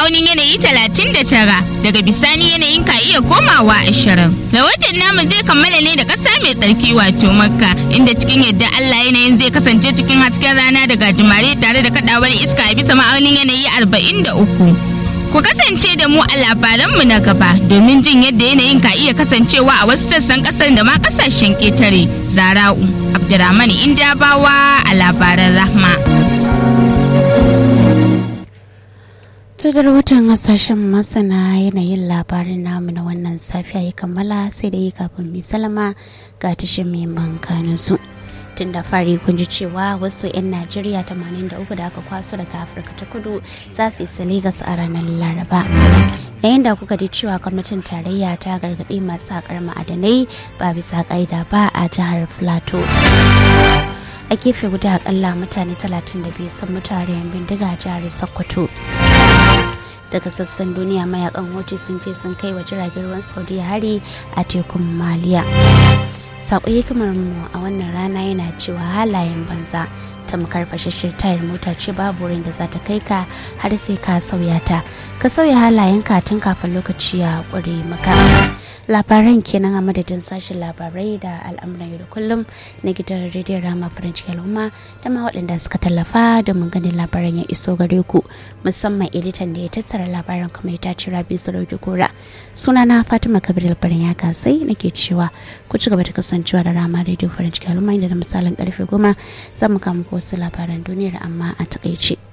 ma'aunin yanayi 39 daga bisani yanayin ka iya komawa 20 rahoton namu zai kammala ne da ƙasa mai tsarki wato makka inda cikin yadda allah yanayin zai kasance cikin hasken rana da gajimare tare da kadawar iska a bisa ma'aunin yanayi 43 ku kasance da mu a labaranmu na gaba domin jin yadda yanayin ka iya kasancewa a wasu sassan kasar da ma kasashen ƙetare zara'u abdurrahman indabawa a labaran rahma tudar watan hasashen masana yanayin labarin namu na wannan safiya ya kammala sai da yi kafin mai salama ga tashin mai bankanin su tun da fari kun ji cewa wasu 'yan najeriya 83 da aka kwaso daga afirka ta kudu za su isa legas a ranar laraba yayin da kuka ji cewa gwamnatin tarayya ta gargaɗi masu haƙar ma'adanai ba bisa ƙa'ida ba a jihar plateau a gefe guda akalla mutane 32 sun mutu a bindiga a jihar sokoto daga sassan duniya mayakan hoci sun ce sun kai wa jiragen ruwan saudiya hari a tekun maliya sako hikimar mu a wannan rana yana cewa halayen banza tamkar fashashshir tayar mota ce babu wurin da za ta kai ka har sai ka sauya ta ka sauya halayen ka tun kafin lokaci ya ƙure maka labaran kenan a madadin sashen labarai da al'amuran yau da kullum na gidan rediyon rama faranci al'umma da ma waɗanda suka tallafa domin ganin labaran ya iso gare ku musamman editan da ya tattara labaran kamar ta ci rabi sarauki kura sunana fatima kabir albarin ya kasai nake cewa ku ci gaba da kasancewa da rama rediyo faranci al'umma inda da misalin karfe goma zan muka muku wasu labaran duniyar amma a takaice.